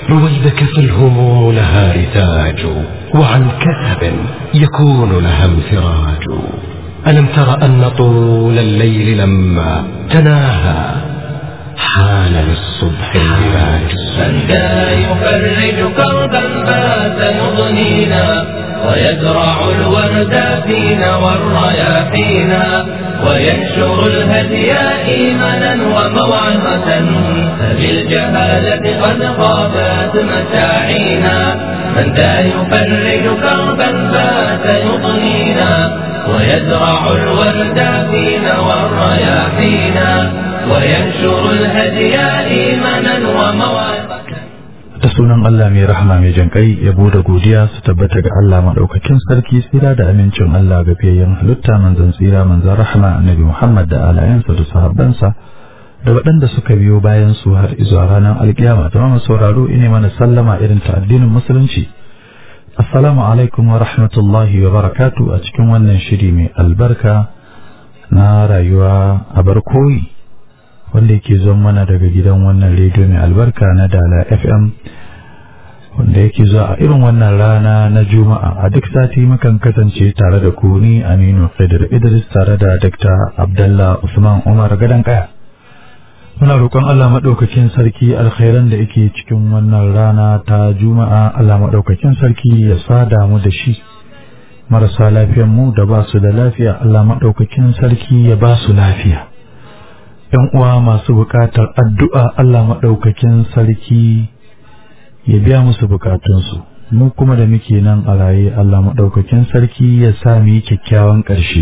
رويدك فالهموم لها رتاج وعن كثب يكون لها انفراج ألم تر أن طول الليل لما تناهى حان للصبح البلاج من ذا يفرج كربا بات يضنينا ويزرع الورد فينا والرياحينا وينشر الهدي إيمانا وموعظة فبالجهالة قد خابت مساعينا من ذا يفرج كربا بات يضنينا ويزرع الورد فينا والرياحينا وينشر الهدي إيمانا وموعظة da sunan Allah mai rahama mai jankai yabo da godiya su tabbata ga Allah madaukakin sarki tsira da amincin Allah ga fiyayyen halitta manzon tsira manzon rahama annabi Muhammad da alayansa da sahabbansa da waɗanda suka biyo bayan su har izuwa ranar alkiyama da mamu sauraro ine mana sallama irin ta addinin musulunci assalamu alaikum wa rahmatullahi wa barakatu a cikin wannan shiri mai albarka na rayuwa a barkoyi wanda yake zon mana daga gidan wannan rediyo mai albarka na dala fm wanda yake zuwa a irin wannan rana na juma'a a duk sati mukan kasance tare da ku ni aminu khidr idris tare da dr abdallah usman umar gadon kaya muna roƙon allah maɗaukakin sarki alkhairan da yake cikin wannan rana ta juma'a allah maɗaukakin sarki ya sada mu da shi marasa lafiyan mu da ba su da lafiya allah maɗaukakin sarki ya ba su lafiya ‘yan uwa masu buƙatar addu'a Allah maɗaukakin sarki ya biya musu buƙatunsu, mu kuma da muke nan a raye Allah maɗaukakin sarki ya sa mu yi kyakkyawan ƙarshe.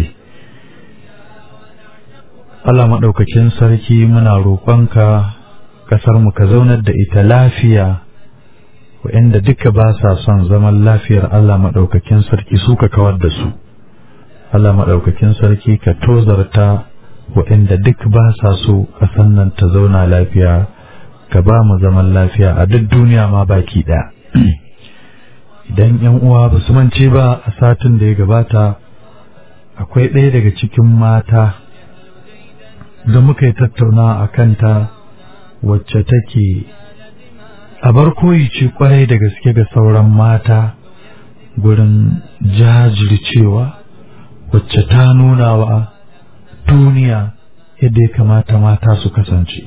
Allah maɗaukakin sarki muna roƙonka ƙasar mu ka zaunar da ita lafiya waɗanda duka ba sa son zaman lafiyar Allah maɗaukakin sarki su ka kawar da su. Allah maɗaukakin sarki ka tozarta waɗanda duk ba sa so ƙasan nan ta zauna lafiya ka ba mu zaman lafiya a duk duniya ma baki ɗaya idan yan uwa ba su mance ba a satin da ya gabata akwai ɗaya daga cikin mata da muka yi tattauna a kanta wacce take a bar koyi ce kwarai da gaske ga sauran mata gurin jajircewa wacce ta nuna wa duniya yadda ya kamata mata su kasance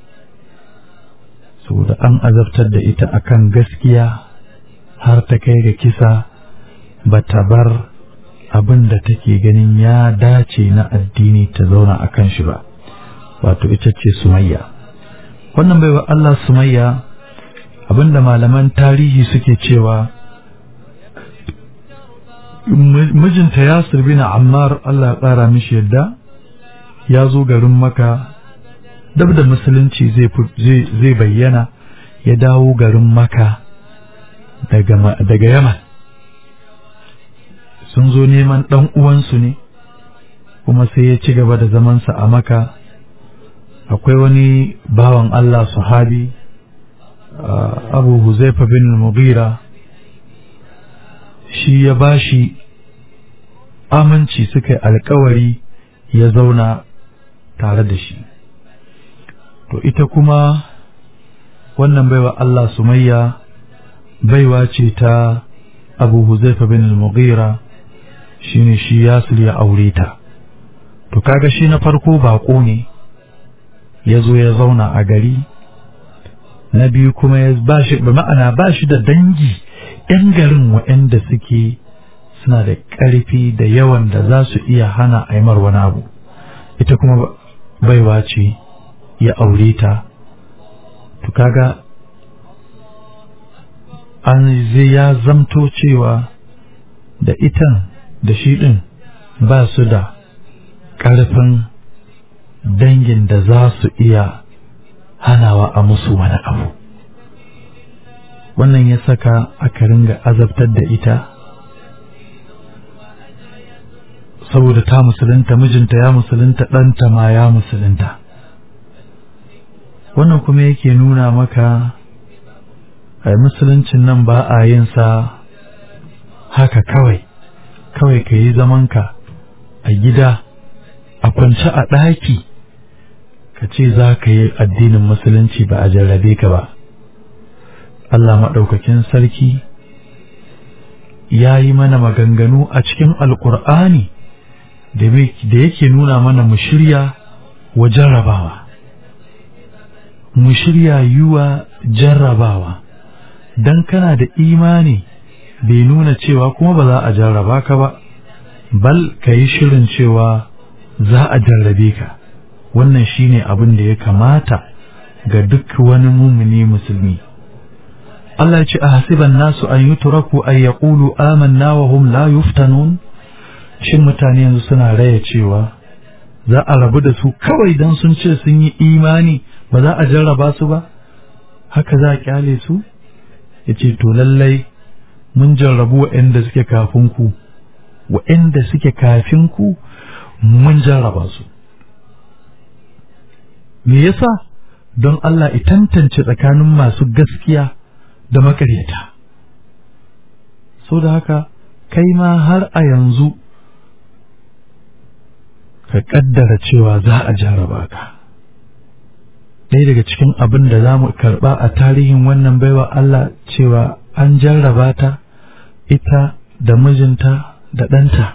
saboda an azabtar da ita akan gaskiya har ta kai ga kisa ba ta bar abin da take ganin ya dace na addini ta zauna a kan shi ba wato ita ce sumayya wannan baiwa Allah sumayya abinda malaman tarihi suke cewa mijinta yasir bin ammar Allah ya ƙara mishi yadda ya zo garin maka dab da musulunci zai bayyana ya dawo garin maka daga yaman sun zo neman ɗan uwansu ne kuma sai ya ci gaba da zamansa a maka akwai wani bawan Allah sahabi abu huzaifa bin mughira shi ya bashi aminci suka yi alkawari ya zauna tare da shi to ita kuma wannan baiwa Allah sumayya baiwa ce ta abu huzaifa bin al-mughira shine shi yasir ya aure ta to kaga shi na farko bako ne ya zo ya zauna a gari na biyu kuma ya ba shi ma'ana ba shi da dangi ‘yan garin waɗanda suke suna da ƙarfi da yawan da za su iya hana aimar wani abu ita kuma baiwa ce ya aure ta to kaga an zai ya zamto cewa da itan da shi ɗin ba su da ƙarfin dangin da za su iya hanawa a musu wani abu wannan ya saka aka ringa azabtar da ita saboda ta musulunta mijinta ya musulunta ɗanta ma ya musulunta wannan kuma yake nuna maka a musuluncin nan ba a yin sa haka kawai kawai ka yi zamanka a gida a kwance a ɗaki ka ce za ka yi addinin musulunci ba a jarrabe ka ba Allah maɗaukakin sarki ya yi mana maganganu a cikin alƙur'ani da yake nuna mana mu shirya wa jarrabawa mu shirya yiwa jarrabawa don kana da imani bai nuna cewa kuma ba za a jarraba ka ba bal ka yi shirin cewa za a jarrabe ka wannan shine abin da ya kamata ga duk wani mumini musulmi Allah ya ce a hasiban nasu an yutraku an yaqulu amanna wa hum la yuftanun shin mutane yanzu suna raya cewa za a rabu da su kawai dan sun ce sun yi imani ba za a jarraba su ba haka za a kyale su yace to lallai mun jarrabu waɗanda suke kafin ku waɗanda suke kafin ku mun jarraba su me yasa don Allah ya tantance tsakanin masu gaskiya da makaryata so da haka kai ma har a yanzu ka kaddara cewa za a jarraba ka ɗaya daga cikin abin da za mu karɓa a tarihin wannan baiwa Allah cewa an jarraba ta ita da mijinta da ɗanta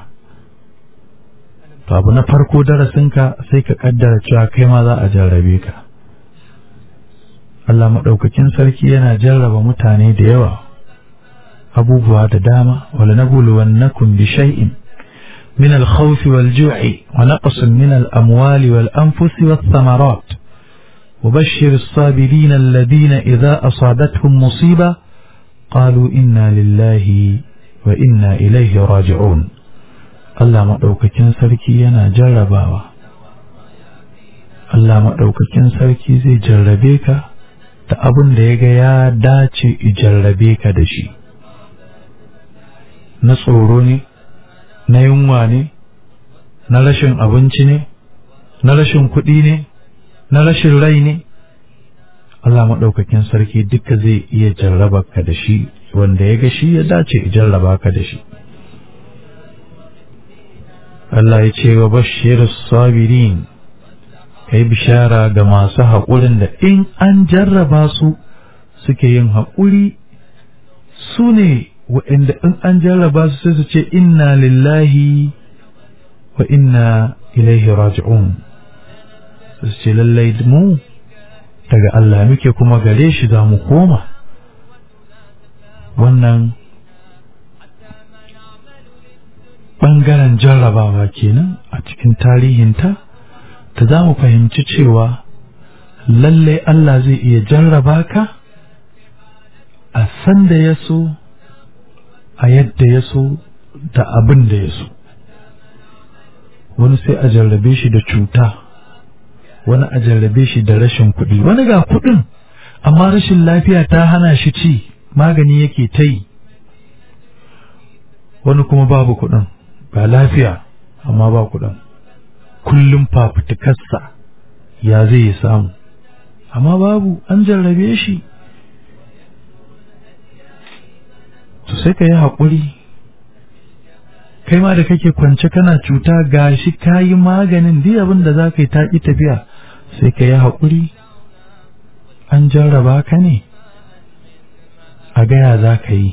to abu na farko darasinka sai ka kaddara cewa kai ma za a jarrabe ka Allah maɗaukakin sarki yana jarraba mutane da yawa abubuwa da dama wala nabluwannakum bi shay'in min al-khawfi wal-ju'i wa naqsin min al-amwali wal-anfusi wath-thamarat وبشر الصابرين الذين إذا أصابتهم مصيبة قالوا إنا لله وإنا إليه راجعون Allah maɗaukakin sarki yana jarrabawa Allah maɗaukakin sarki zai jarrabe ka da abin da ya ga ya dace i jarrabe ka da shi na tsoro ne na yunwa ne na rashin abinci ne na rashin kuɗi ne na rashin rai ne Allah maɗaukakin sarki duka zai iya jarraba ka da shi wanda ya ga shi ya dace i jarraba ka da shi Allah ya ce wa bashir sabirin kai bishara ga masu haƙurin da in an jarraba su suke yin haƙuri su ne waɗanda in an jarraba su sai su ce inna lillahi wa inna ilaihi raji'un su ce lallai mu daga Allah muke kuma gare shi za mu koma wannan ɓangaren jarrabawa kenan a cikin tarihinta ta za mu fahimci cewa lallai Allah zai iya jarraba ka a san da ya so a yadda ya so da abin da ya so wani sai a jarrabe shi da cuta wani a jarrabe shi da rashin kuɗi wani ga kuɗin amma rashin lafiya ta hana shi ci magani yake ta yi wani kuma babu kuɗin ga lafiya amma ba kuɗin kullum fafutukarsa ya zai yi samu amma babu an jarrabe shi to sai ka yi haƙuri kai ma da kake kwance kana cuta ga shi ka yi maganin duk abin da za ka yi taƙi tafiya sai ka yi haƙuri an jarraba ka ne a gaya za ka yi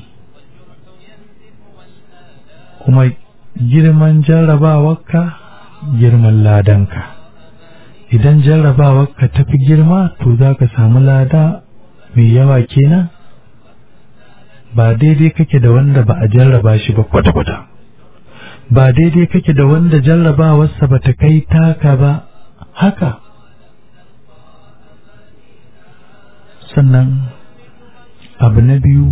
kuma girman jarrabawarka girman ladanka idan jarrabawarka ta fi girma to za ka samu lada mai yawa kenan ba daidai kake da wanda ba a jarraba shi ba kwata-kwata ba daidai kake da wanda jarrabawarsa ba ta kai taka ba haka sannan abu na biyu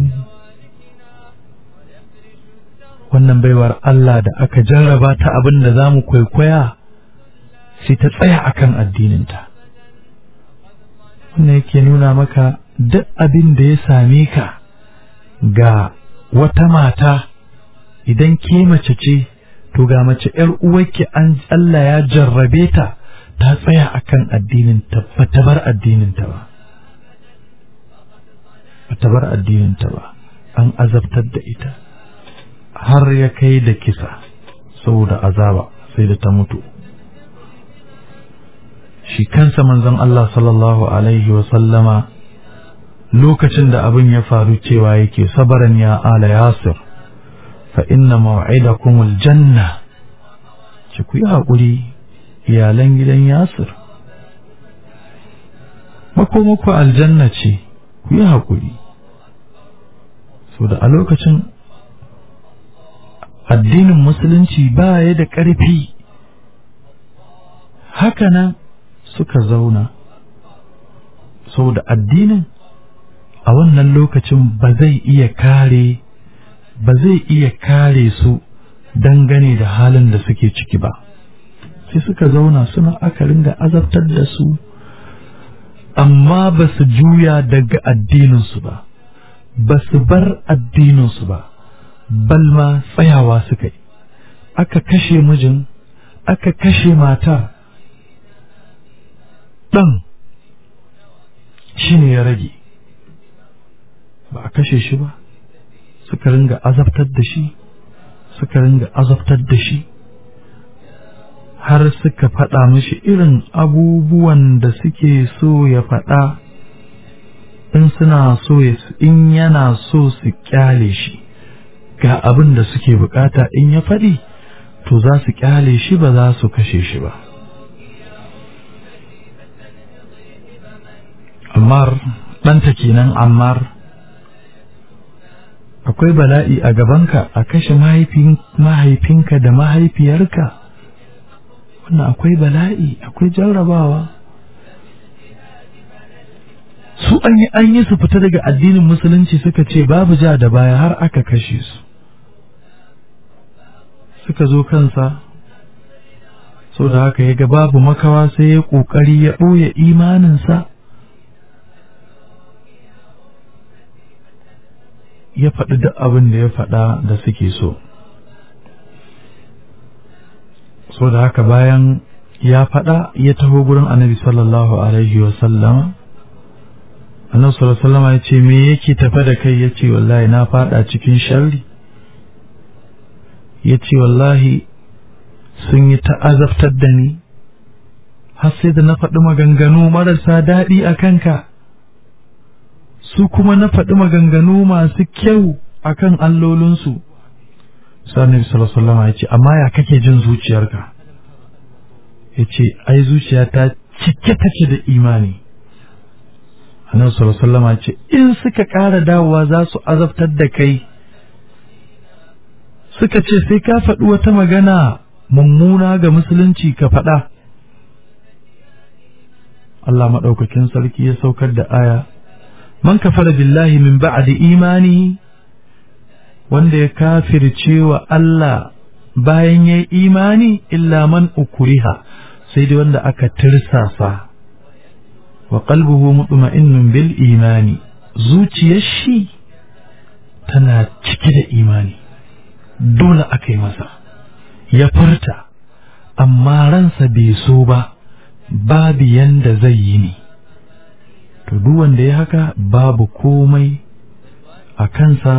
wannan baiwar Allah da aka jarraba ta abin da za mu kwaikwaya sai ta tsaya akan addininta wannan yake nuna maka duk abin da ya same ka ga wata mata idan ke mace ce to ga mace ‘yar uwarki an Allah ya jarrabe ta ta tsaya akan addininta ba ta bar addininta ba ba ta bar addininta ba an azabtar da ita har ya kai da kisa saboda azaba sai da ta mutu shi kansa manzon Allah sallallahu alaihi wa sallama lokacin da abin ya faru cewa yake sabaran ya ala yasir fa inna maw'idakumul janna ki ku yi haƙuri iyalan gidan yasir makomako aljanna ce ku yi haƙuri so da a lokacin addinin musulunci ba ya da ƙarfi hakanan suka zauna saboda addinin a wannan lokacin ba zai iya kare ba zai iya kare su dangane da halin da suke ciki ba sai suka zauna suna aka ringa azabtar da su amma ba su juya daga addininsu ba ba su bar addininsu ba balma tsayawa suka yi aka kashe mijin aka kashe matar ɗan shi ne ya rage ba a kashe shi ba suka ringa azabtar da shi suka ringa azabtar da shi har suka faɗa mishi irin abubuwan da suke so ya faɗa in suna so in yana so su kyale shi ga abin da suke bukata in ya faɗi to za su kyale shi ba za su kashe shi ba ammar ɗanta kenan ammar akwai bala'i a gabanka a kashe mahaifinka da mahaifiyarka wannan akwai bala'i akwai jarrabawa su an yi an yi su fita daga addinin musulunci suka ce babu ja da baya har aka kashe su suka zo kansa sau da haka ya ga babu makawa sai ya ƙoƙari ya ɓoye imaninsa ya faɗi duk abin da ya faɗa da suke so so da haka bayan ya faɗa ya taho gurin annabi sallallahu alaihi wasallama annabi sallallahu alaihi wasallama ya ce me yake tafe da kai ya ce wallahi na faɗa cikin sharri ya ce wallahi sun yi ta'azabtar da ni har sai da na faɗi maganganu marasa daɗi a kanka su kuma na faɗi maganganu masu kyau a kan allolinsu sani sallallahu ya ce amma ya kake jin zuciyarka ya ce ai zuciyata cike take da imani annabi sallallahu ya ce in suka ƙara dawowa za su azabtar da kai suka ce sai ka faɗi wata magana mummuna ga musulunci ka faɗa Allah maɗaukakin sarki ya saukar da aya man kafara billahi min ba'di imani wanda ya kafirce wa Allah bayan ya imani illa man ukuriha sai dai wanda aka tirsasa wa qalbuhu mutma'innun bil imani zuciyar shi tana cike da imani dole aka yi masa ya furta amma ransa bai so ba babu yanda zai yi ne to duk wanda ya haka babu komai a kansa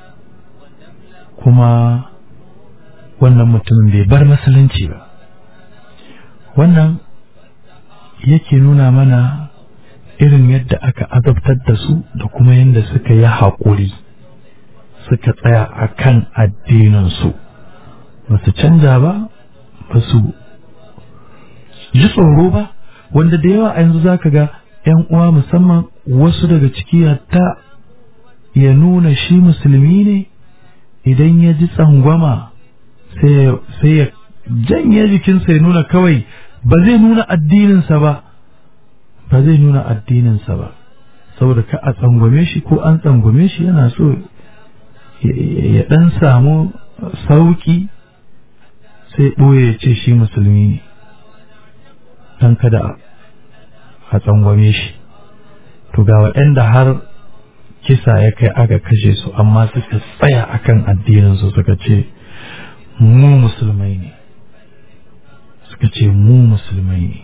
kuma wannan mutumin bai bar musulunci ba wannan yake nuna mana irin yadda aka azabtar da su da kuma yadda suka yi haƙuri suka tsaya a kan addininsu ba su canja ba ba su ji tsoro ba wanda da yawa a yanzu za ka ga ‘yan uwa musamman wasu daga ciki hatta ya nuna shi musulmi ne idan ya ji tsangwama sai ya janye jikinsa ya nuna kawai ba zai nuna addininsa ba ba zai nuna addininsa ba saboda ka a tsangwame shi ko an tsangwame shi yana so ya ɗan samu sauƙi sai ɓoye ya ce shi musulmi ne don kada a tsangwame shi to ga waɗanda har kisa ya kai aka kashe su amma suka tsaya akan addininsu suka ce mu musulmai ne suka ce mu musulmai ne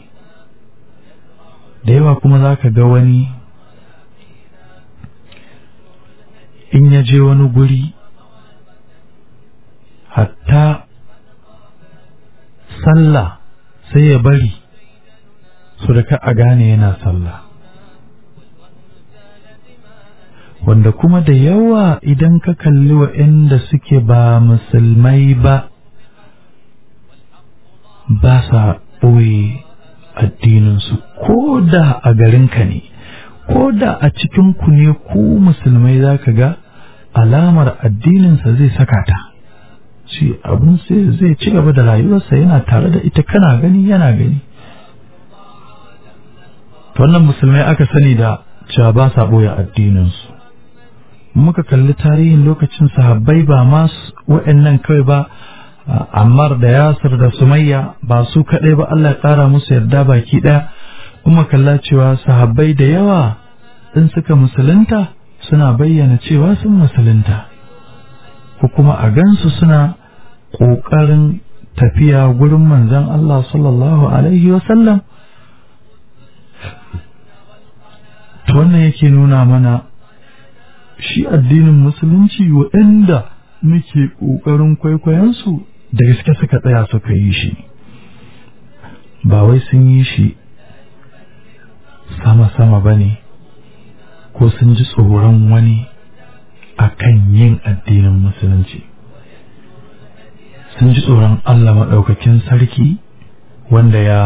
da yawa kuma za ka ga wani in ya je wani guri hatta sallah sai ya bari su da ka a gane yana sallah wanda kuma da yawa idan ka kalli waɗanda suke ba musulmai ba ba sa ɓoye addininsu ko da a garinka ne ko da a cikinku ne ku musulmai za ka ga alamar addininsa zai saka ta shi abin sai zai ci gaba da rayuwarsa yana tare da ita kana gani yana gani wannan musulmai aka sani da cewa ba sa ɓoye addininsu muka kalli tarihin lokacin sahabbai ba ma waɗannan kawai ba Ammar da Yasir da Sumayya ba su kaɗai ba Allah ƙara musu yarda baki ɗaya kuma kalla cewa sahabbai da yawa in suka musulunta suna bayyana cewa sun musulunta ko kuma a gansu suna ƙoƙarin tafiya gurin manzon Allah sallallahu alaihi wasallam to wannan yake nuna mana shi addinin musulunci waɗanda muke ƙoƙarin kwaikwayonsu da gaske suka tsaya suka yi shi ba wai sun yi shi sama-sama ba ne ko sun ji tsoron wani a kan yin addinin musulunci sun ji tsoron Allah maɗaukakin sarki wanda ya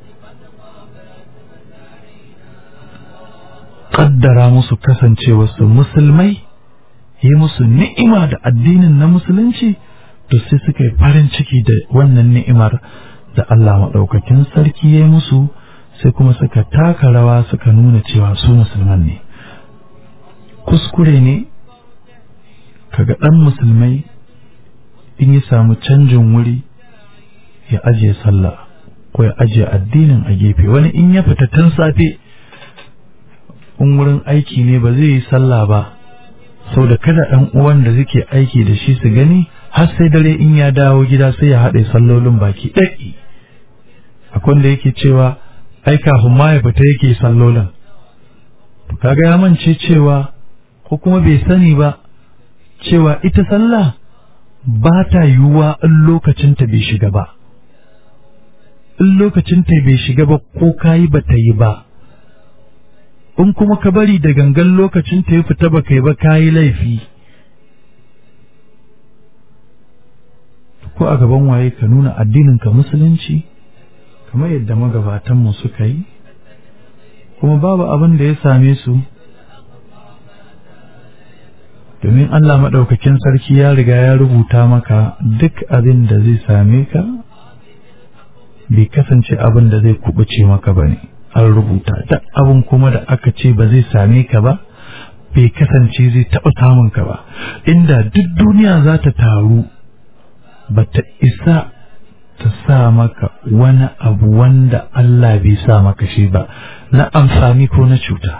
ƙaddara musu kasancewarsu musulmai yi musu ni'ima da addinin na musulunci to sai suka yi farin ciki da wannan ni'imar da Allah maɗaukakin sarki ya yi musu sai kuma suka taka rawa suka nuna cewa su musulman ne kuskure ne kaga ɗan musulmai in ya samu canjin wuri ya ajiye sallah ko ya ajiye addinin a gefe wani in ya fita tun safe in wurin aiki ne ba zai yi sallah ba sau da kada ɗan uwan da suke aiki da shi su gani har sai dare in ya dawo gida sai ya haɗe sallolin baki ɗaki akwai wanda yake cewa ai kafin ma ya fita yake sallolin kaga ya mance cewa ko kuma bai sani ba cewa ita sallah ba ta yiwuwa in lokacinta bai shiga ba in lokacinta bai shiga ba ko kayi ba ta yi ba in kuma ka bari da gangan lokacin ta ya fita ba kai ba kayi laifi ko a gaban waye ka nuna addinin ka musulunci kamar yadda magabatanmu suka yi kuma babu abin da ya same su domin Allah maɗaukakin sarki ya riga ya rubuta maka duk abin da zai same ka bai kasance abin da zai kubuce maka ba ne an rubuta duk abin kuma da aka ce ba zai same ka ba bai kasance zai taɓa samun ka ba inda duk duniya za ta taru ba ta isa ta sa maka wani abu wanda Allah bai sa maka shi ba na amfani ko na cuta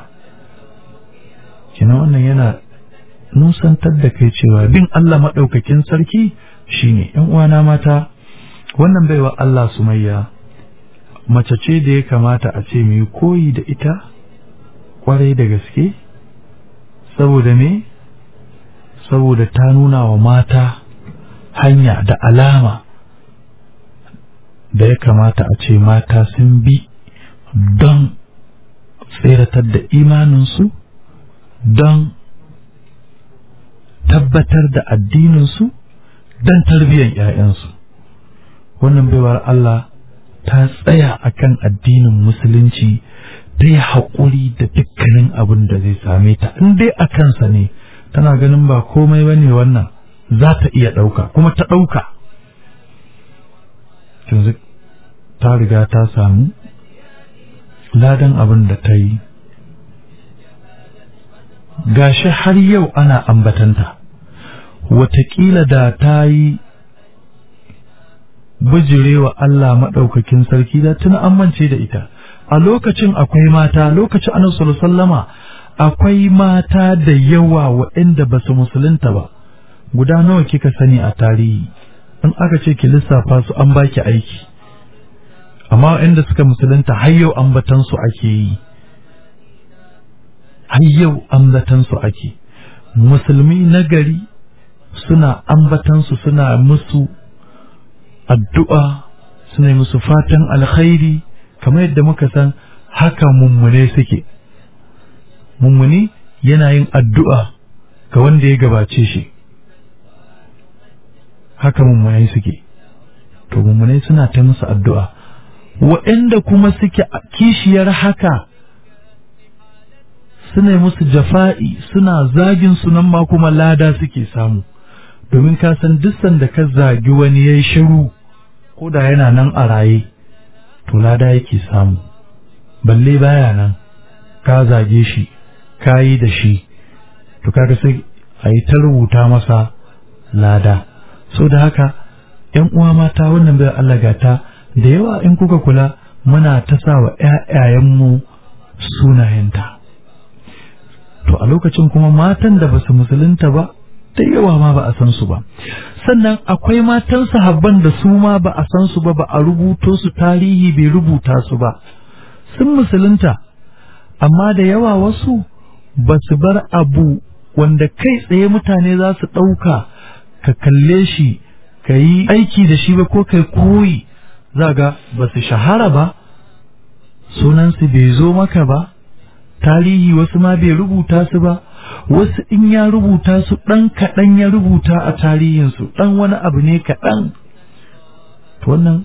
kina wannan yana nusantar da kai cewa bin Allah maɗaukakin sarki shine ‘yan uwana mata wannan baiwa Allah sumayya mace ce da ya kamata a ce mai koyi da ita kwarai da gaske saboda me saboda ta nuna wa mata hanya da alama da ya kamata a ce mata sun bi don tseratar da imaninsu don tabbatar da addininsu don tarbiyyar ‘ya'yansu wannan baiwar Allah ta tsaya akan addinin musulunci ta yi haƙuri da dukkanin abin da zai same ta in dai a kansa ne tana ganin ba komai ba ne wannan za ta iya ɗauka kuma ta ɗauka yanzu ta riga ta samu ladan abin da ta yi gashi har yau ana ambatanta watakila da ta yi bijirewa Allah maɗaukakin sarki da tuna amince da ita a lokacin akwai mata lokacin annabi sallama akwai mata da yawa waɗanda ba su musulunta ba guda nawa kika sani a tarihi in aka ce ki lissafa su an baki aiki amma waɗanda suka musulunta har yau ambatan su ake yi har yau ambatan su ake musulmi na gari suna ambatan su suna musu addu'a suna yi musu fatan alkhairi kamar yadda muka san haka mummune suke mummuni yana yin addu'a ga wanda ya gabace shi haka mummunai suke to mummunai suna ta musu addu'a waɗanda kuma suke a kishiyar haka suna musu jafa'i suna zagin sunan ma kuma lada suke samu domin ka san duk sanda ka zagi wani yayi shiru ko da yana nan a raye to lada yake samu balle baya nan ka zage shi ka yi da shi to kaga sai a yi ta rubuta masa lada so da haka ‘yan uwa mata wannan bai Allah gata da yawa in kuka kula muna ta sa wa ‘ya'yayenmu sunayenta to a lokacin kuma matan da ba su musulunta ba da yawa ma ba a san su ba sannan akwai matan sahabban da su ma ba a san su ba ba a rubuto su tarihi bai rubuta su ba sun musulunta amma da yawa wasu ba su bar abu wanda kai tsaye mutane za su ɗauka ka kalle shi ka yi aiki da shi ba ko kai koyi za ga ba su shahara ba sunansu bai zo maka ba tarihi wasu ma bai rubuta su ba wasu in ya rubuta su ɗan kaɗan ya rubuta a tarihinsu ɗan wani abu ne kaɗan wannan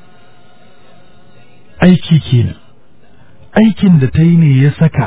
aiki kenan aikin da ta yi ne ya saka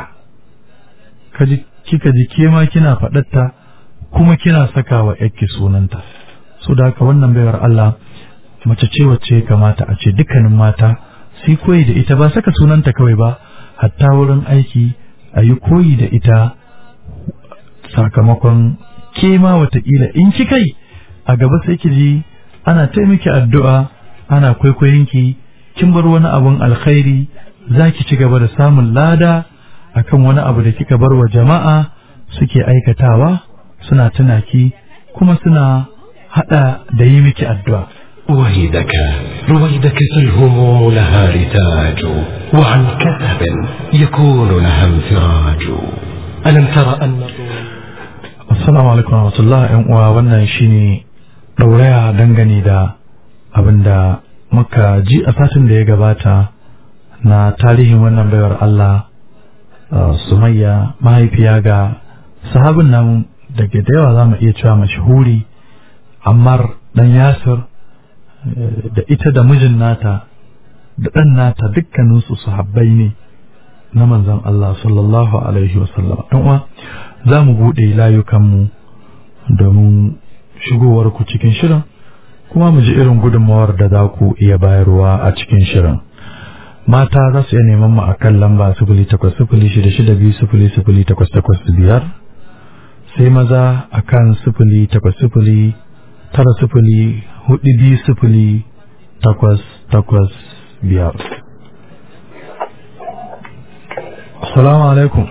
kika ji ke ma kina faɗatta kuma kina saka wa yakki sunanta so da haka wannan baiwar Allah mace ce wacce kamata a ce dukkanin mata sai koyi da ita ba saka sunanta kawai ba hatta wurin aiki a yi koyi da ita sakamakon ke ma watakila in ki kai a gaba sai ki ji ana taimaki addu'a ana kwaikwayonki kin bar wani abun alkhairi za ki ci gaba da samun lada akan wani abu da kika bar wa jama'a suke aikatawa suna tuna ki kuma suna hada da yi miki addu'a رويدك رويدك فالهموم لها رتاج وعن كثب يكون لها انفراج ألم تر أن Assalamu alaikum warahmatullah ‘yan uwa wannan shine ɗauraya dangane da abin da muka ji a satin da ya gabata na tarihin wannan baiwar Allah Sumayya mahaifiya ga sahabin nan daga da yawa za mu iya cewa mashahuri Ammar dan Yasir da ita da mijin nata da ɗan nata dukkaninsu sahabbai ne na manzon Allah sallallahu alaihi wasallam ɗan uwa za mu buɗe layukanmu domin shigowarku cikin shirin kuma mu ji irin gudunmawar da za ku iya bayarwa a cikin shirin mata za su iya neman mu a kan lamba sifili takwas sifili shida shida biyu sifili sifili takwas takwas biyar sai maza a kan sifili takwas sifili tara sifili hudu biyu sifili takwas takwas biyar Assalamu alaikum.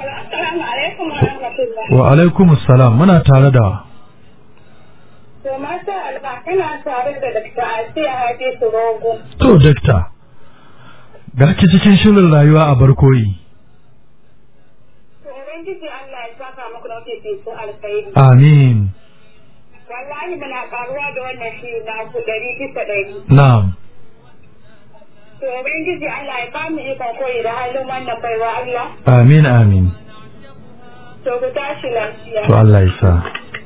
Wa alaikum salam muna tare da To masha Allah kana tare da Dr. Asiya Hadisu Rogo. To dakta ga ki cikin shirin rayuwa a barkoyi. To Ubangiji Allah ya saka muku da wata fitin alkhairi. Amin. Wallahi muna karuwa da wannan shi na ku ɗari bisa ɗari. Na'am. To Ubangiji Allah ya bamu ikon koyi da halin wannan baiwa Allah. Amin amin. To ku tashi lafiya. To Allah ya sa.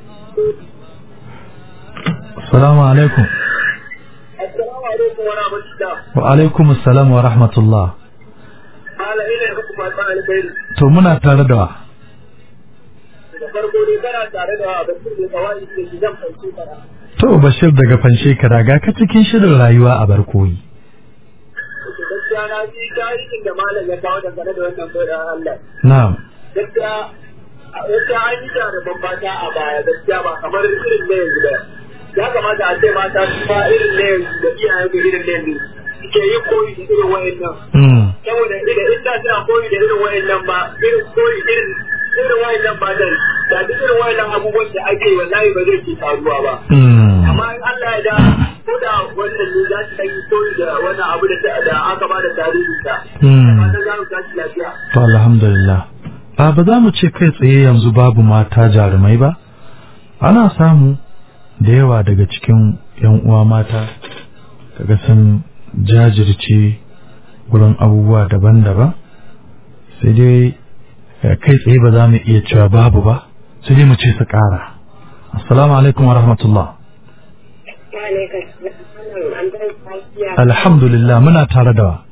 Assalamu alaikum. Assalamu alaikum wa rahmatullah. Wa alaikum assalam wa rahmatullah. Malam ina muku fatan alkhairi. To muna tare da wa. Da farko dai kana tare da Bashir da Kawai ke gidan fanci fara. To Bashir daga Fanshekara ga ka cikin shirin rayuwa a barkoyi. To gaskiya na ji tarihin da malam ya kawo dangane da wannan bai'an Allah. Na'am. Gaskiya gaskiya an yi da bambata a baya gaskiya ba kamar irin na yanzu ba. Ya kamata a ce mata su ba irin na yanzu da iyayen da irin na yanzu suke yin koyi da irin wa'annan. Mm. saboda ida in da suna koyi da irin wayannan ba irin koyi irin irin wayannan ba da da duk irin wayannan abubuwan da ake yi wallahi ba zai ke faruwa ba Mm. amma in Allah ya da ko da wannan ne za su yi koyi da wannan abu da da aka ba da tarihin ta Mm. fatan za mu tashi lafiya To alhamdulillah. A ba za mu ce kai tsaye yanzu babu mata jarumai ba, ana samu da yawa daga cikin ‘yan uwa mata kaga sun jajirce wurin abubuwa daban-daban, sai dai eh, kai tsaye ba za mu iya cewa babu ba sai dai mu ce su ƙara assalamu alaikum wa rahmatullah alhamdulillah muna tare da wa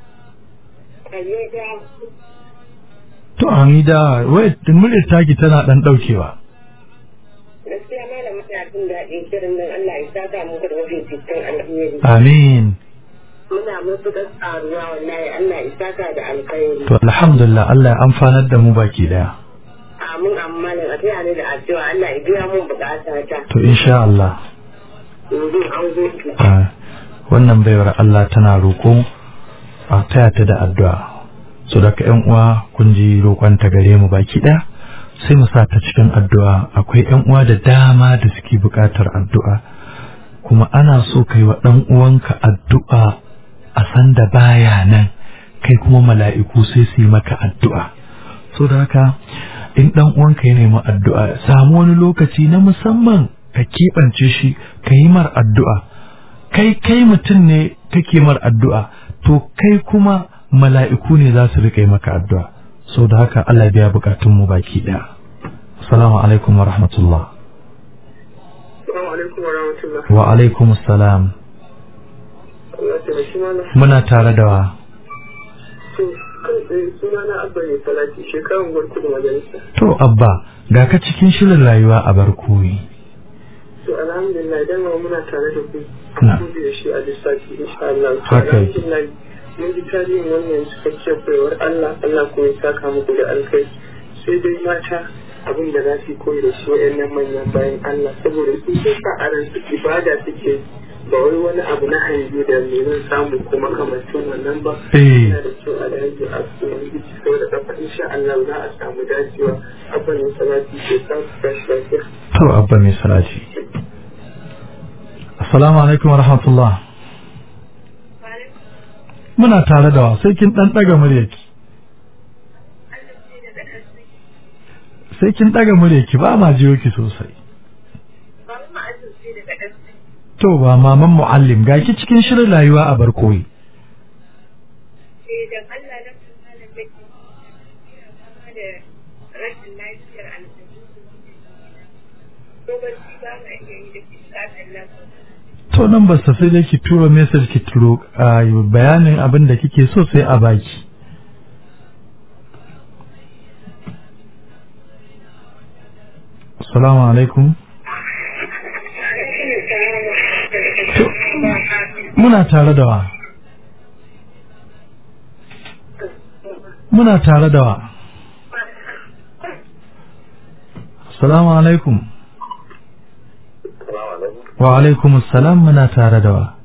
to hamida wai muryar taki tana dan daukewa gaskiya malam muna jin daɗin shirin nan Allah ya saka muku da wajen cikin alheri amin muna matuƙar tsaruwa wallahi Allah ya saka da alkhairi to alhamdulillah Allah ya amfanar da mu baki daya amin amma da a taya ni da addu'a Allah ya biya mun bukata ta to insha Allah yanzu an zo ah, wannan baiwar Allah tana roƙo a taya ta da addu'a so da ka yan uwa kun ji roƙon ta gare mu baki daya sai mu sa ta cikin addu'a akwai yan uwa da dama da suke buƙatar addu'a kuma ana so kai wa ɗan uwanka addu'a a san da baya nan kai kuma mala'iku sai su yi maka addu'a so da haka in ɗan uwanka ya nemi addu'a samu wani lokaci na musamman ka keɓance shi ka yi mar addu'a kai kai mutum ne kake mar addu'a to kai kuma mala'iku ne za su riƙa yi maka addu'a so da haka Allah biya bukatunmu baki ɗaya assalamu alaikum wa rahmatullah Assalamu alaikum wa rahmatullah. wa alaikum assalam Allah ta shi mana. muna tare da wa To, kai tsaye suna na abba ne salati shekarun gwarku da majalisa. to abba ga ka cikin shirin rayuwa a barkoyi To, alhamdulillah idan ma muna tare da ku. Na. Ku da shi a lissafi insha Allah. To, Haka yake. alhamdulillah mun ji tarihin wannan cikakkiyar baiwar Allah Allah kuma ya saka muku da alkai. Sai dai mata abin da za su yi koyi da shi waɗannan manyan bayan Allah saboda su sun sa a ransu ibada suke ba wai wani abu na hanyu da me zan samu ko makamancin wannan ba. eh yana da kyau a yanzu a yanzu ci sau da kafa insha Allah za a samu dacewa abin salati ke sa su tashi lafiya. to abba mai salati assalamu alaikum wa rahmatullah muna tare da wa sai kin dan daga muryarki sai kin daga muryarki ba ma jiyo ki sosai to ba maman muallim ga ki cikin shirin rayuwa a barkoyi idan Allah na kuma da take da rashin lafiyar aljihu ko ba shi ba ma iya yi da kitabin nan to nan ba sai dai ki tura message ki turo a bayanin abin da kike so sai a baki assalamu alaikum To, muna tare da wa muna tare da wa assalamu alaikum wa alaikum assalam muna tare da wa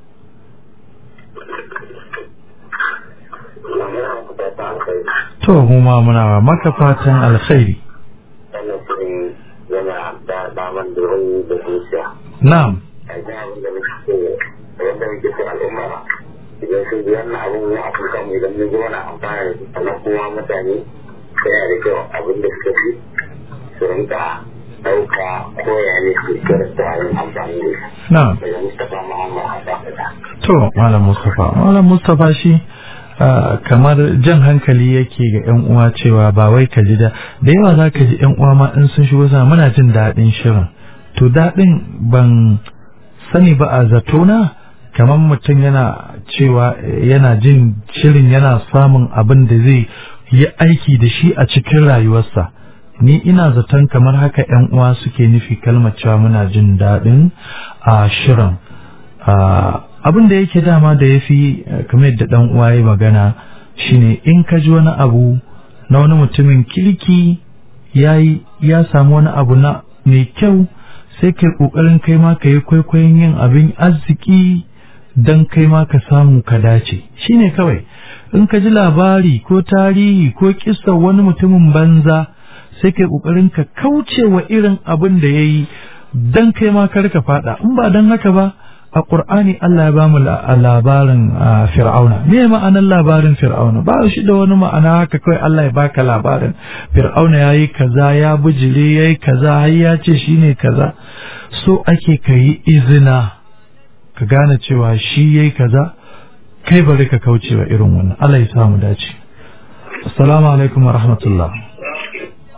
to mu ma muna maka fatan alkhairi wannan shirin yana da daman da wani da zuciya na'am a ji abin da muke so wanda muke so al'umma idan sun ji wannan abin ya a kan mu idan mun ji wani amfani da su sannan kuma mutane yana da kyau abin da suka fi su rinka ɗauka koya ne su kirasta yin amfani da shi na'am daga Mustapha Muhammad Hassan da to malam mustafa malam mustafa shi ah, kamar jan hankali yake ga yan uwa cewa ba wai ka ji da da yawa za ka ji yan uwa ma in sun shigo sana muna jin daɗin shirin to daɗin ban sani ba a zatona kamar mutum yana cewa eh, yana jin shirin yana samun abin da zai yi aiki da shi a cikin rayuwarsa ni ina zaton kamar haka yan uwa suke nufi kalmar cewa muna jin daɗin a shirin Ah, abin da yake dama da ya fi kamar yadda ɗan uwa ya magana shine in ka ji wani abu na wani mutumin kirki ya yi ya samu wani abu na mai kyau sai kai ƙoƙarin kai ma ka yi kwaikwayon yin abin arziki don kai ma ka samu ka dace shine kawai in ka ji labari ko tarihi ko kisa wani mutumin banza sai kai ƙoƙarin ka kauce wa irin abin da ya yi don kai ma kar ka faɗa in ba don haka ba a ƙur'ani Allah ya bamu la- labarin ah, fir'auna me ma'anar labarin fir'auna ba shi da wani ma'ana haka kawai Allah ya baka labarin fir'auna ya yi kaza ya bijire ya yi kaza har ya ce shi ne kaza so ake ka yi izina ka gane cewa shi ya yi kaza kai bari ka kauce wa irin wannan Allah ya samu dace assalamu alaikum wa rahmatullah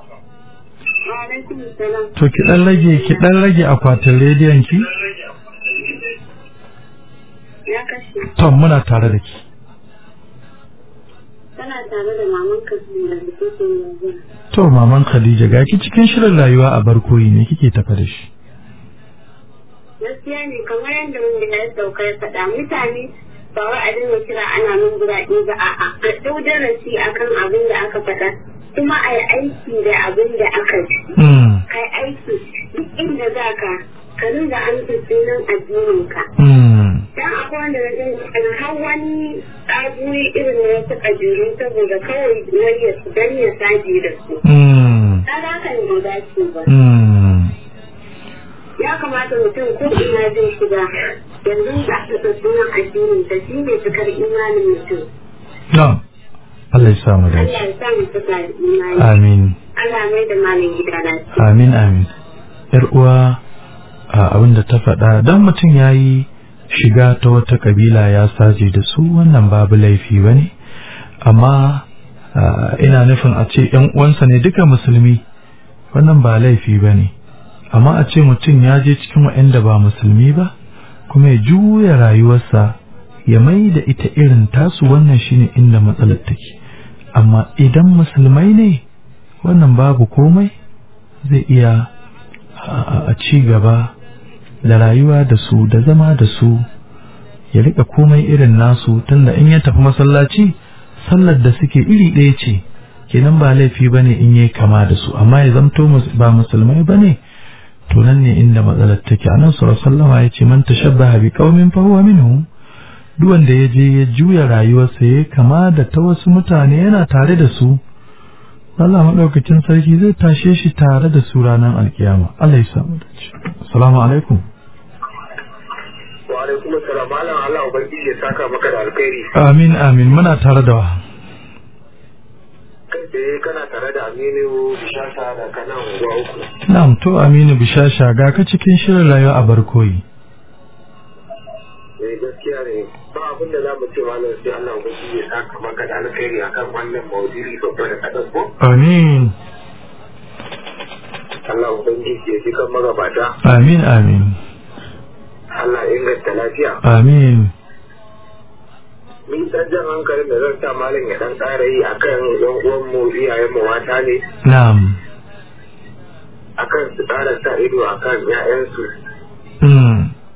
alaikum salam. to ki dan rage ki dan rage akwatin rediyon ki Ya kashe. to muna tare da ki Tana tare da maman Kasim da take yanzu. to maman Khadija ga ki cikin shirin rayuwa a barkoyi ne kike tafa da shi Gaskiya ne kamar yadda mun da ya sauka ya faɗa mutane ba wai a dinga kira ana min guraɗe ba a'a a ɗau darasi akan abin da aka faɗa kuma a yi aiki da abin da aka ji. mm Kai aiki duk inda za ka ka ringa amsa sunan addininka. mm Dan akwai wanda na gani har wani tsaguri irin na wasu ƙabilu saboda kawai wani su dan ya saje da su. mm Kaga hakan bai dace ba. mm Ya kamata mutum ko ina zai shiga yanzu da aka sa sunan addinin ta shi ne cikar imanin mutum. na Allah ya sa mu Allah dace ya sa mu cika da imani. amin Allah mai da malin gida lafiya. amin amin yar uwa a abin da ta faɗa dan mutum yayi shiga ta wata kabila ya saje da su wannan babu laifi bane amma a, ina nufin a ce ‘yan uwansa ne duka musulmi wannan ba laifi ba ne amma a ce mutum ya je cikin waɗanda ba musulmi ba kuma ya juya rayuwarsa ya mai da ita irin tasu wannan shine inda matsalar take amma idan musulmai ne wannan babu komai zai iya a a ci gaba da rayuwa da su da zama da su ya rika komai irin nasu tunda in ya tafi masallaci sallar da suke iri ɗaya ce kenan ba laifi ba ne in yi kama da su amma ya zamto mus- ba musulmai ba ne to nan ne inda matsalar take a nan sallama ya ce man tashabbaha bi qaumin fa huwa minhum duk wanda ya je ya juya rayuwarsa ya kama da ta wasu mutane yana tare da su Allah maɗaukacin sarki zai tashe shi tare da su ranar alkiyama Allah ya samu dace assalamu alaikum wa alaikum assalam malam Allah ubangiji ya saka maka da alkhairi amin amin muna tare da wa kai tsaye kana tare da Aminu Bishasa da kana unguwa uku na'am to Aminu Bishasha ga ka cikin shirin rayuwa a barkoyi eh gaskiya ne ba abin da za mu ce malam sai Allah ubangiji ya saka maka da alkhairi akan wannan maudu'i babba da kadan ko amin Allah ubangiji ya ji kan magabata amin amin Allah ya inganta lafiya amin ni dan jan hankalin da zan sa malam ya dan ƙara yi akan yan uwan mu iyayen mu mata ne na'am akan su ƙara sa ido akan ƴaƴansu mm.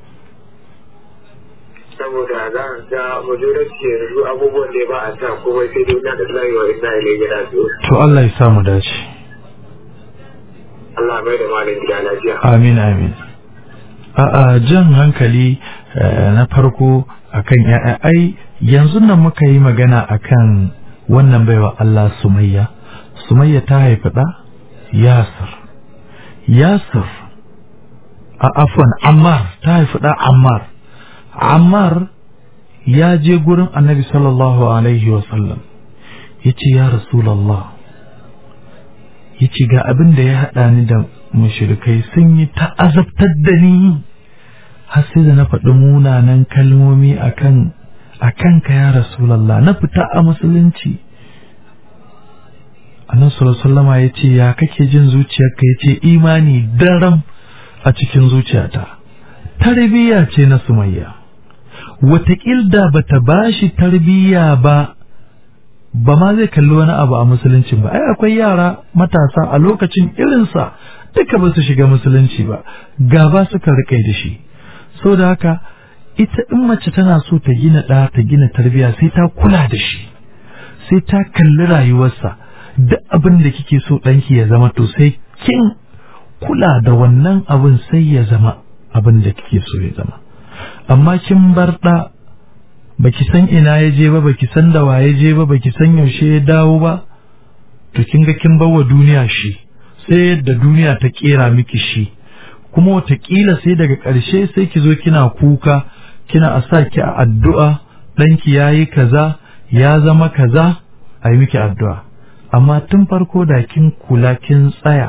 saboda za a ga majority yanzu abubuwan da ba a sa komai sai dai na da layewa ina ilai rasu to Allah ya samu dace Allah mai da malam gida lafiya amin amin a'a jan hankali eh, na farko akan ya'ya ai yanzu nan muka yi magana akan wannan baiwa Allah Sumayya Sumayya ta haifi ɗa Yasir Yasir a afwan Ammar ta haifi ɗa Ammar Ammar ya je gurin Annabi sallallahu alaihi wasallam ya ce ya Rasulallah ya ce ga abin da ya haɗa ni da mushrikai sun yi ta'azabtar da ni har sai da na faɗi munanan kalmomi akan akan ka ya rasulallah na fita a musulunci annan sallama ya ce ya kake jin zuciyarka ya ce imani daram a cikin zuciyata tarbiyya ce na sumayya wataƙil da bata bashi tarbiyya ba ba ma zai kalli wani abu a musuluncin ba ai akwai yara matasa a lokacin irinsa duka ba su shiga musulunci ba gaba suka rikai da shi so da haka ita in mace tana so ta gina ɗa ta gina tarbiyya sai ta kula da shi sai ta kalli rayuwarsa duk abin da kike so ɗanki ya zama to sai kin kula da wannan abin sai ya zama abin da kike so ya zama amma kin bar ɗa baki san ina ya je ba baki san da waye je ba baki san yaushe ya dawo ba to kin ga kin bawa duniya shi sai yadda duniya ta kera miki shi kuma watakila sai daga ƙarshe sai ki zo kina kuka kina a sa ki a addu'a ɗanki ya yi kaza ya zama kaza a yi miki addu'a amma tun farko da kin kula kin tsaya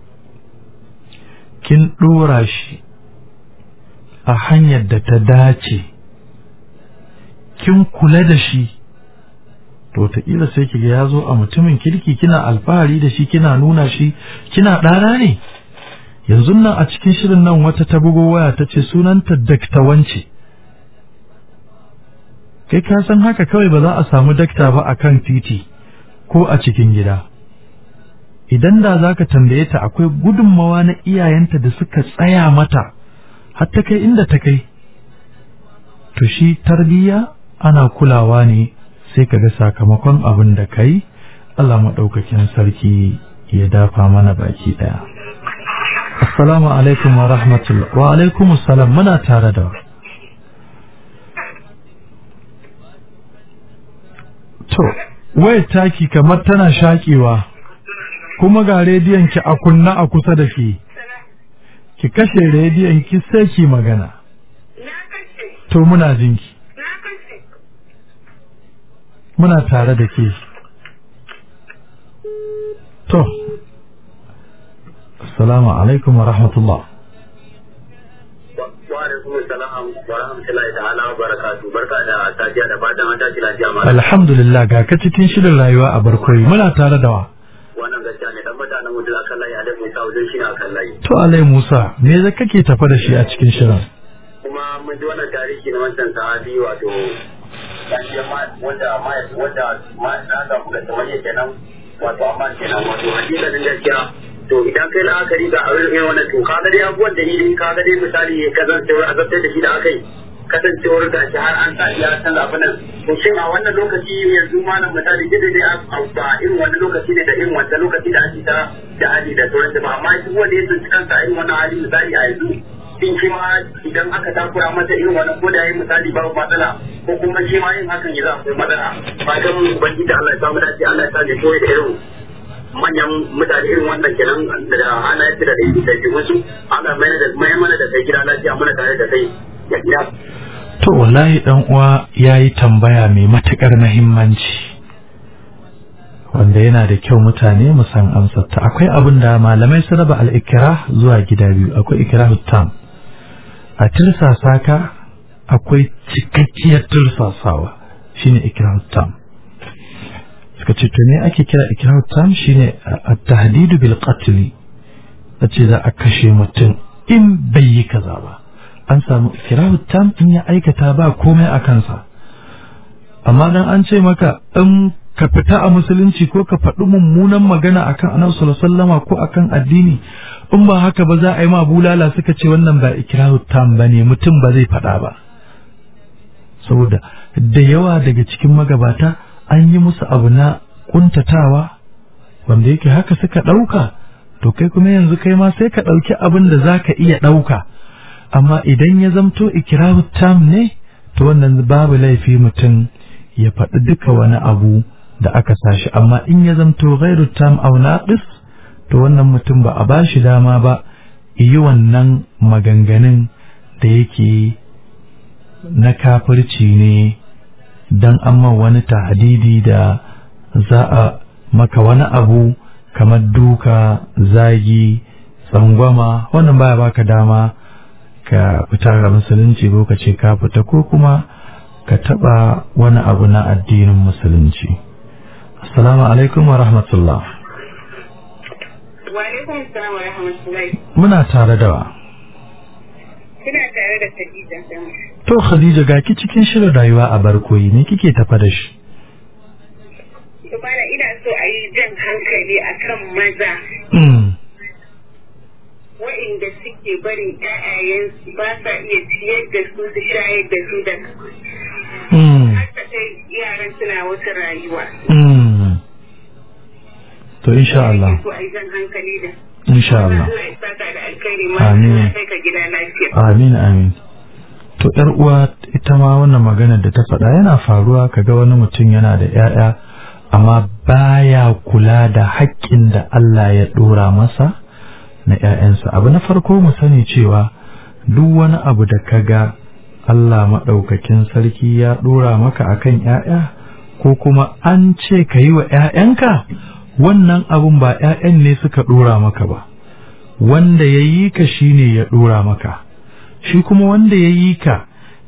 kin ɗora shi a hanyar da ta dace kin kula da shi to wataƙila sai kiga ya zo a mutumin kirki kina alfahari da shi kina nuna shi kina ɗana ne yanzu nan a cikin shirin nan wata ta bugo waya ta ce sunanta dakta wance kai ka san haka kawai ba za a samu dakta ba a kan titi ko a cikin gida idan da za ka tambaye ta akwai gudunmawa na iyayenta da suka tsaya mata har ta kai inda ta kai to shi tarbiyya ana kulawa ne sai ka ga sakamakon abin da kai Allah maɗaukakin sarki ya dafa mana baki ɗaya. Assalamu alaikum wa rahmatullah wa alaikum assalam muna tare da To, wayar taki kamar tana shaƙewa kuma ga rediyon ki a kunna a kusa da ki. Ki kashe rediyon ki sai ki magana. To muna jinki. Muna tare da ke. To, Assalamu alaikum wa rahmatullah. Wa alaikum salam wa rahmatullahi ta'ala wa barakatu. Barka da safiya da fatan an tashi lafiya ma. Alhamdulillah ga ka cikin shirin rayuwa a barkoyi muna tare da wa. Wannan gaskiya ne dan mutanen mutum akan layi a dafin sa wajen shi ne akan layi. To Alai Musa me za kake tafa da shi a cikin shirin? Kuma mun ji wannan tarihi na wancan sahabi wato wanda ma wanda ma na ga kuka tsawaye kenan wato amma kenan wato hakikanin gaskiya to idan kai la'akari ga abin irin wannan to kaga dai abubuwan da ni kaga dai misali kasancewar azabtar da shi da aka yi kasancewar ga shi har an sa ya san abin nan to shin a wannan lokaci yanzu malam misali dai dai ba irin wannan lokaci ne da irin wannan lokaci da ake ta da hali da sauran ba amma duk wanda ya tsinci kansa irin wannan hali misali a yanzu shin shi ma idan aka takura masa irin wannan ko da yayi misali babu matsala ko kuma shi ma yin hakan ya za akwai matsala fatan ubangiji Allah ya samu dace Allah ya sa ne koyi da irin manyan mutane irin wannan kenan da ana yi da da da wasu ana mai da mai mana da kai gida lafiya muna tare da kai ya gida To wallahi dan uwa yayi tambaya mai matukar muhimmanci wanda yana da kyau mutane mu san amsar ta akwai abin da malamai su raba al-ikrah zuwa gida biyu akwai ikrahu tam a tirsasa ka akwai cikakkiyar tirsasawa shine ikrahu tam suka ce to ne ake kira ikrahu tam shine at-tahdidu bil qatl ce za a kashe mutum in bai yi kaza ba an samu ikrahu tam in ya aikata ba komai a kansa amma dan an ce maka in ka fita a musulunci ko ka faɗi mummunan magana akan annabi sallallahu alaihi wasallama ko akan addini in ba haka ba za a yi ma bulala suka ce wannan ba ikrahu tam bane mutum ba zai faɗa ba saboda da yawa daga cikin magabata an yi musu abu na kuntatawa wanda yake haka suka ɗauka to kai kuma yanzu kai ma sai ka ɗauki abin da za ka iya ɗauka amma idan ya zamto ikirahu tam ne to wannan babu laifi mutum ya faɗi duka wani abu da aka sashi amma in ya zamto ghairu tam aw naqis to wannan mutum ba a bashi dama ba yi wannan maganganun da yake na kafirci ne dan amma wani tahdidi da za a maka wani abu kamar duka zagi tsangwama wannan baya baka dama ka fita ga musulunci ko ka ce ka fita ko kuma ka taba wani abu na addinin musulunci assalamu alaikum wa rahmatullah Wa alaikum assalam wa rahmatullahi. muna tare da wa Kina tare da Khadija sama. to khadija ga ki cikin shirin rayuwa a barkoyi ne kike tafa da shi Bana ina so a yi jan hankali akan maza mm. waɗanda suke barin ƴaƴayensu ba sa iya ciyar da su su shayar da su da Mm. haka sai yaran suna wata rayuwa. Mm. to insha Allah So a yi jan hankali da. insha Allah Allah ya saka da alkhairi ma Amin. Allah ya kai ka gida lafiya. Amin amin. To ‘yar uwa ita ma wannan magana da ta faɗa yana faruwa kaga wani mutum yana da ‘ya'ya amma baya kula da haƙƙin da Allah ya ɗora masa na ‘ya'yansa. Abu na farko mu sani cewa duk wani abu da kaga Allah maɗaukakin sarki ya ɗora maka akan ‘ya'ya ko kuma an ce ka yi wa ‘ya'yanka wannan abun ba ‘ya'yan ne suka ɗora maka ba. wanda ya yi ka shi ne ya ɗora maka shi kuma wanda ya yi ka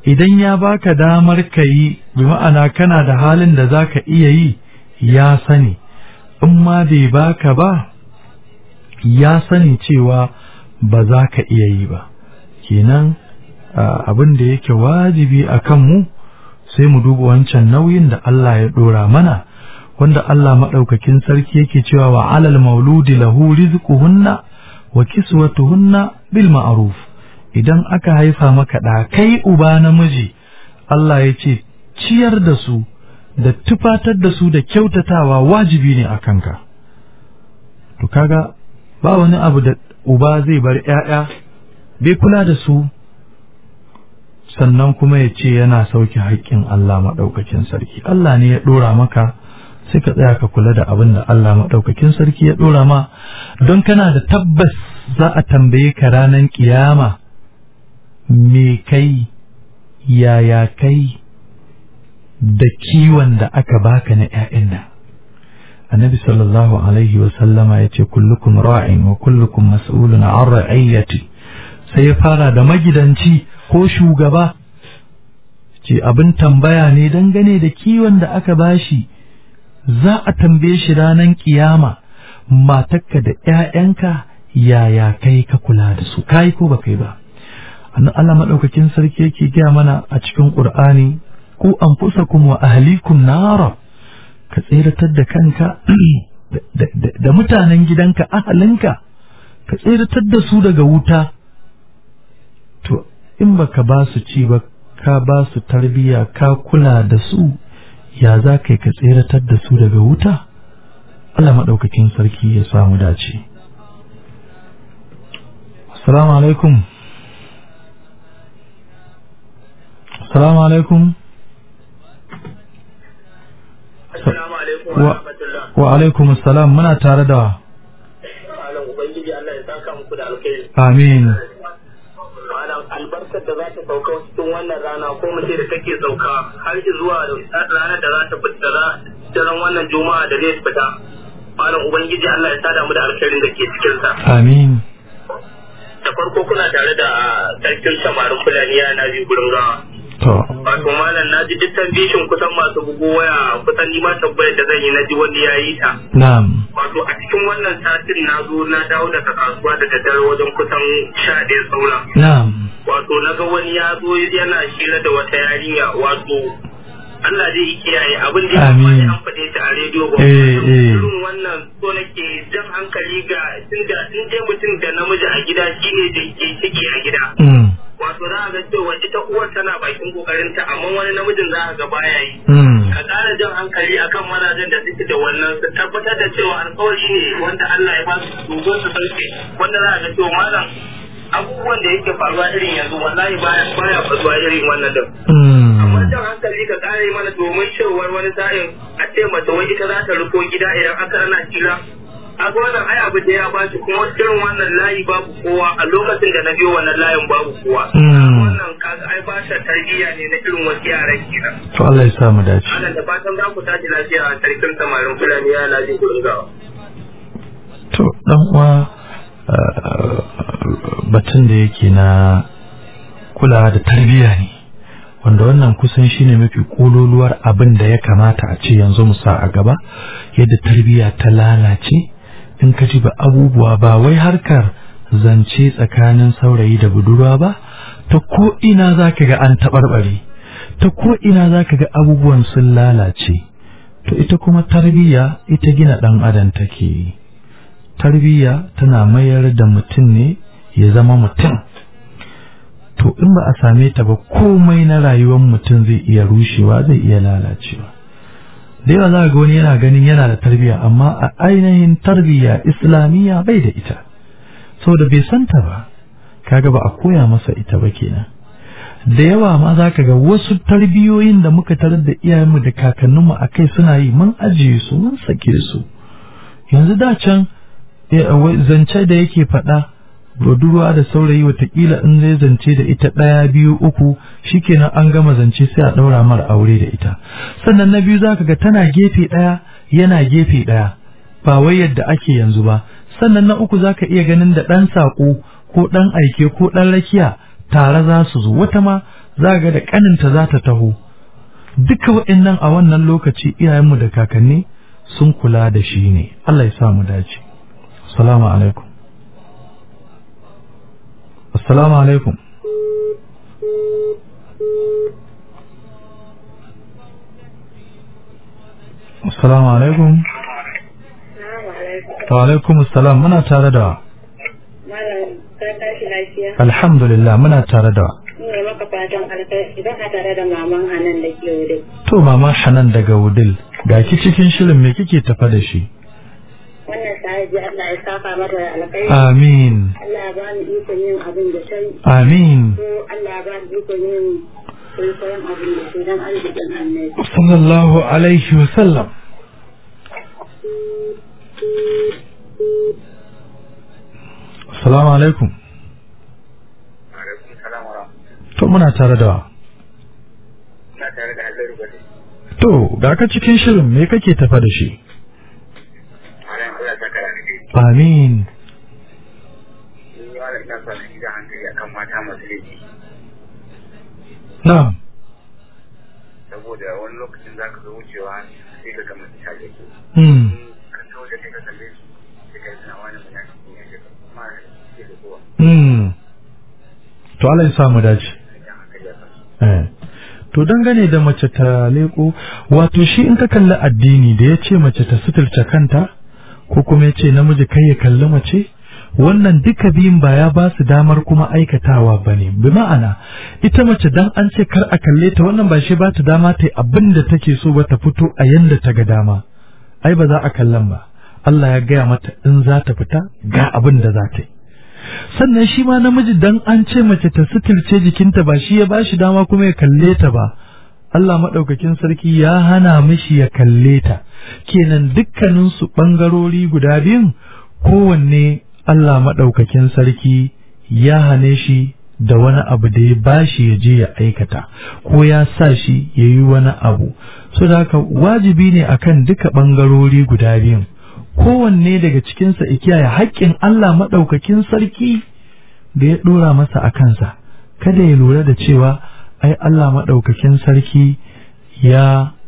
idan ya baka damar ka yi bi ma'ana kana da halin da za ka iya yi ya sani in ma bai baka ba ya sani cewa ba za ka iya yi ba kenan abin da yake wajibi a kanmu sai mu duba wancan nauyin da Allah ya ɗora mana wanda Allah maɗaukakin sarki yake cewa wa alal mauludi lahu rizquhunna wa kiswatuhunna bil ma'ruf idan aka haifa maka da kai uba namiji Allah ya ce ciyar da su da tufatar da su da kyautatawa wajibi ne a kanka to kaga ba wani abu da uba zai bar ƴaƴa bai kula da su sannan kuma ya ce yana sauke haƙƙin Allah maɗaukakin sarki Allah ne ya ɗora maka sai ka tsaya ka kula da abin da Allah maɗaukakin sarki ya ɗora ma don kana da tabbas za a tambaye ka ranar ƙiyama me kai yaya kai da kiwon da aka baka na ‘ya'yan nan annabi sallallahu alaihi wa sallama ya ce kullukum ra'in wa kullukum mas'ulun an ra'iyyati sai ya fara da magidanci ko shugaba ce abin tambaya ne dangane da kiwon da aka bashi za a tambaye shi ranar kiyama matakka da ‘ya'yanka yaya kai ka kula da su kai ko ba kai ba annan Allah maɗaukakin sarki yake gaya mana a cikin ƙur'ani ku anfusakum wa ahlikum nara ka tseratar da kanka da mutanen gidanka ahalinka ka tseratar da su daga wuta to in baka ba su ci ba ka ba su tarbiya ka kula da su ya za ka ka tseratar da su daga wuta Allah maɗaukakin sarki ya samu dace assalamu alaikum assalamu alaikum Assalamu alaikum wa rahmatullah. wa alaikum assalam muna tare da Malam Ubangiji Allah ya saka muku da alkhairi. amin Malam albarkar da za ta sauka cikin wannan rana ko mu ce da take sauka har zuwa da ranar da za ta fita da daren wannan juma'a da zai fita. Malam Ubangiji Allah ya sada mu da alkhairin da ke cikin sa. amin Da farko kuna tare da sarkin samarin Fulani na biyu gurin gawa. to Wato malam na ji duk bishin kusan masu bugu waya kusan ni ma tambayar da zan yi na ji wani ya yi ta. na'am wato a cikin wannan satin na zo na dawo daga kasuwa da daddare wajen kusan sha ɗaya saura na'am wato na ga wani ya zo yana shira da wata yarinya wato Allah zai yi kiyaye abin da ya Amin. kamata an faɗe ta a rediyo ba Eh, eh. irin wannan so nake jan hankali ga tunda in dai mutum da namiji a gida shine da ke ciki a gida mm. wato za a ga cewa ita uwar tana bakin kokarinta amma wani namijin za a ga baya yi Mm. ka ƙara jan hankali akan mazajen da suke da wannan su tabbatar da cewa alkawari ne wanda Allah ya ba su dogon su sauke wanda za a ga cewa malam abubuwan da yake faruwa irin yanzu wallahi baya baya faruwa irin wannan din amma Mm. jan hankali ka ƙara yi mana domin cewar wani sa'in a ce mace wai ita za ta rufo gida idan aka rana kira a ga wannan ai abu da ya ba shi kuma irin wannan layi babu kowa a lokacin da na biyo wannan layin babu kowa Mm. wannan kaga ai ba shi tarbiyya ne na irin wasu yaran kenan to Allah ya sa mu dace Ana da fatan za ku tashi lafiya a sarkin samarin Fulani ya lafi gurin gawa. to dan uwa uh, batun da yake na kulawa da tarbiyya ne wanda wannan kusan shine mafi kololuwar abin da ya kamata a ce yanzu mu sa a gaba yadda tarbiyya ta lalace in ka ji ba abubuwa ba wai harkar zance tsakanin saurayi da budurwa ba ta ko ina za ka ga an taɓarɓare ta ko ina za ka ga abubuwan sun lalace to ita kuma tarbiyya ita gina ɗan adam take yi tarbiyya tana mayar da mutum ne ya zama mutum to in ba a same ta ba komai na rayuwar mutum zai iya rushewa zai iya lalacewa da yawa za ga wani yana ganin yana da tarbiyya amma a ainihin tarbiyya islamiyya bai da ita saboda bai santa ba kaga ba a koya masa ita ba kenan da yawa ma za ka ga wasu tarbiyoyin da muka tarar da iyayenmu da kakanninmu a kai suna yi mun ajiye su mun sake su yanzu da can eh, wai zance da yake faɗa budurwa da saurayi watakila in zai zance da ita ɗaya biyu uku shikenan an gama zance sai a ɗaura mara aure da ita sannan na biyu zaka ga tana gefe ɗaya yana gefe ɗaya ba wai yadda ake yanzu ba sannan na uku zaka iya ganin da ɗan saƙo ko ɗan aike ko ɗan rakiya tare za su zo wata ma za ga da kaninta za ta taho duka waɗannan a wannan lokaci iyayenmu da kakanni sun kula da shi ne Allah ya sa mu dace assalamu alaikum assalamu alaikum assalamu alaikum wa alaikum assalam muna tare da Malam, ka tashi lafiya? alhamdulillah muna tare da Ina maka fatan alkhairi idan a tare da maman Hanan da ke wuri. to mama hanan daga wudil ga ki cikin shirin me kike tafa da shi Wannan sahaji Allah ya saka mata da alkhairi. amin Allah ya ba ni ikon yin abin da sai amin ko Allah ya ba ni ikon yin kwaikwayon abin da sai don arzikin annabi. sallallahu alaihi wa sallam assalamu alaikum alaikum salam wa rahmatullahi to muna tare da na tare da Halluru Bade to ga ka cikin shirin me kake tafa da shi malam Allah saka da ni amin ni wala ina son shi da hankali akan mata masu laifi na'am saboda wani lokacin zaka zo wucewa sai ka ga mace ta laifi hmm ka kawo da kai ka kalle su sai ka yi suna wani munafiki ne sai ka kuma ke da kowa hmm to Allah ya sa mu dace idan hankali ya kasu Eh. To dangane da mace ta leko, wato shi in ka kalli addini da ya ce mace ta suturce kanta, ko kuma ya ce namiji kai ya kalli mace, wannan duka biyun ba ya ba su damar kuma aikatawa ba ne. Bi ma'ana, ita mace dan an ce kar a kalle ta wannan ba shi ba ta dama ta yi abin da take so ba ta fito a yanda ta ga dama. Ai ba za a kallon ba. Allah ya gaya mata in za ta fita ga abin da za ta yi. sannan shi ma namiji dan an ce mace ta suturce jikinta ba shi ya ba shi dama kuma ya kalle ta ba Allah maɗaukakin sarki ya hana mishi ya kalle ta kenan dukkanin su ɓangarori guda biyun kowanne Allah maɗaukakin sarki ya hane shi da wani abu da ya bashi ya je ya aikata ko ya sa shi ya yi wani abu so da haka wajibi ne akan duka ɓangarori guda biyun kowanne daga cikinsa ya kiyaye haƙƙin Allah maɗaukakin sarki da ya ɗora masa a kansa kada ya lura da cewa ai Allah maɗaukakin sarki ya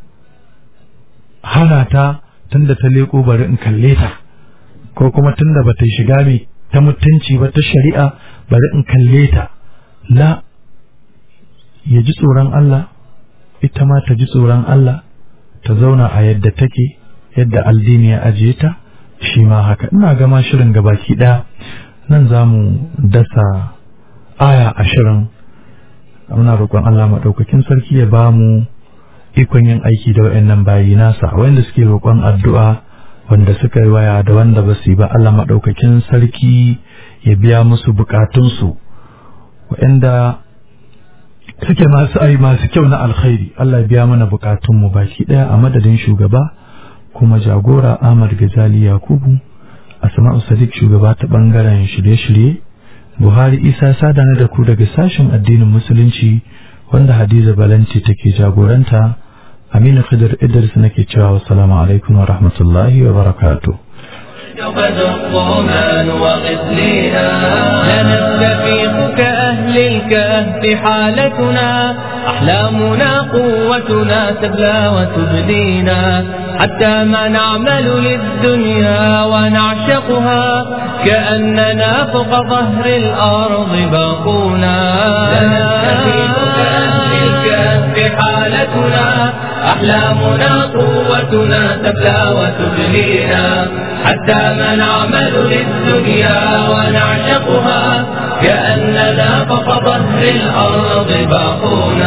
hana ta tunda ta leƙo bari in kalle ta ko kuma tunda ba ta shiga mai ta mutunci ba ta shari'a bari in kalle ta la ya ji tsoron Allah ita ma ta ji tsoron Allah ta zauna a yadda take yadda aldini ya ajiye ta shi ma haka ina gama shirin gabaki ɗaya nan za mu dasa aya ashirin muna roƙon Allah maɗaukakin sarki ya ba mu ikon yin aiki da waɗannan bayi nasa wanda suke roƙon addu'a wanda suka yi waya da wanda ba su yi ba Allah maɗaukakin sarki ya biya musu buƙatunsu waɗanda suke masu ai masu kyau na alkhairi Allah ya biya mana buƙatunmu baki ɗaya a madadin shugaba kuma jagora Ahmad Gazali Yakubu Asma'u Sadiq shugaba ta bangaren shirye-shirye Buhari Isa sadana da ku daga sashen addinin musulunci wanda Hadiza Balanci take jagoranta Aminu Khidir Idris nake cewa assalamu alaikum wa rahmatullahi wa barakatuh قد الطمان وغسلنا لنستفيق كأهل الكهف حالتنا أحلامنا قوتنا تبلى وتبدينا حتى ما نعمل للدنيا ونعشقها كأننا فوق ظهر الأرض باقونا لنستفيق كأهل الكهف حالتنا أحلامنا قوتنا تبلى وتبلينا حتى ما نعمل للدنيا ونعشقها كأننا فوق ظهر الأرض باقونا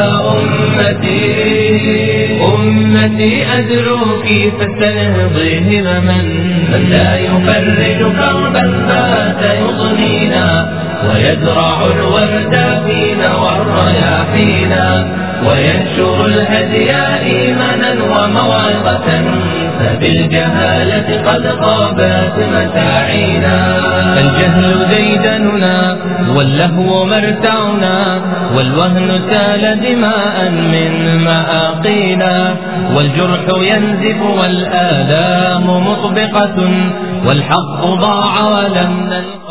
أمتي أمتي أدعوك فاستنهضي همما من لا يفرج كربا فات يضنينا ويزرع الورد فينا والرياحينا وينشر الهدي إيمانا وموعظة فبالجهالة قد خابت متاعينا الجهل ديدننا واللهو مرتعنا والوهن سال دماء من مآقينا والجرح ينزف والآلام مطبقة والحق ضاع ولم نلقى